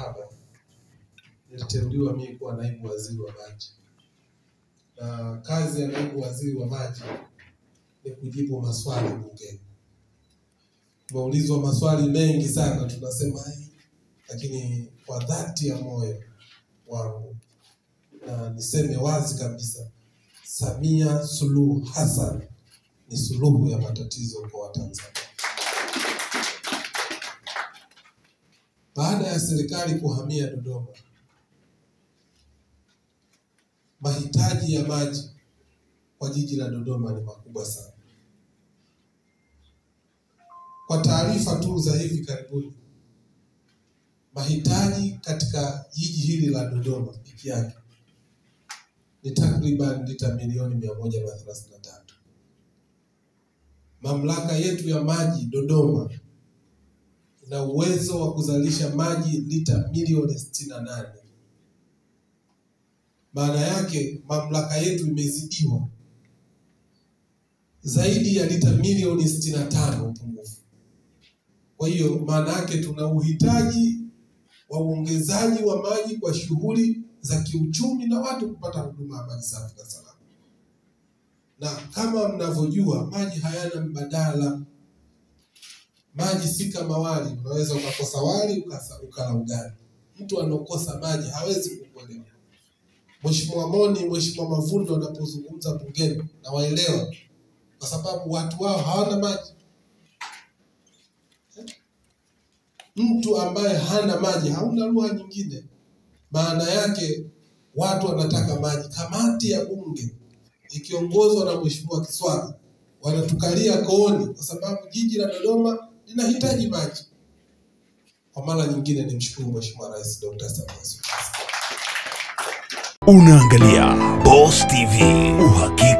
saba niliteuliwa mimi kuwa naibu waziri wa maji, na kazi ya naibu waziri wa maji ni kujibu maswali bungeni. Tumeulizwa maswali mengi sana, tunasema "Ai," lakini kwa dhati ya moyo wangu na niseme wazi kabisa, Samia Suluhu Hassan ni suluhu ya matatizo kwa Watanzania. Baada ya serikali kuhamia Dodoma, mahitaji ya maji kwa jiji la Dodoma ni makubwa sana. Kwa taarifa tu za hivi karibuni, mahitaji katika jiji hili la Dodoma peke yake ni takriban lita milioni mia moja na thelathini na tatu. Mamlaka yetu ya maji Dodoma ina uwezo wa kuzalisha maji lita milioni sitini na nane. Maana yake mamlaka yetu imezidiwa zaidi ya lita milioni sitini na tano upungufu. Kwa hiyo maana yake tuna uhitaji wa uongezaji wa maji kwa shughuli za kiuchumi na watu kupata huduma ya maji safi na salama. Na kama mnavyojua, maji hayana mbadala. Maji si kama wali, unaweza ukakosa wali ukasa- ukala ugali. Mtu anaokosa maji hawezi kukuelewa. Mheshimiwa Moni, Mheshimiwa Mavundo wanapozungumza bungeni na waelewa, kwa sababu watu wao hawana maji. Mtu ambaye hana maji hauna lugha nyingine. Maana yake watu wanataka maji. Kamati ya bunge ikiongozwa na Mheshimiwa Kiswaga wanatukalia kooni, kwa sababu jiji la Dodoma linahitaji maji. Kwa mara nyingine nimshukuru Mheshimiwa Rais Dr. Samia Suluhu Hassan. Unaangalia Boss TV, uhakika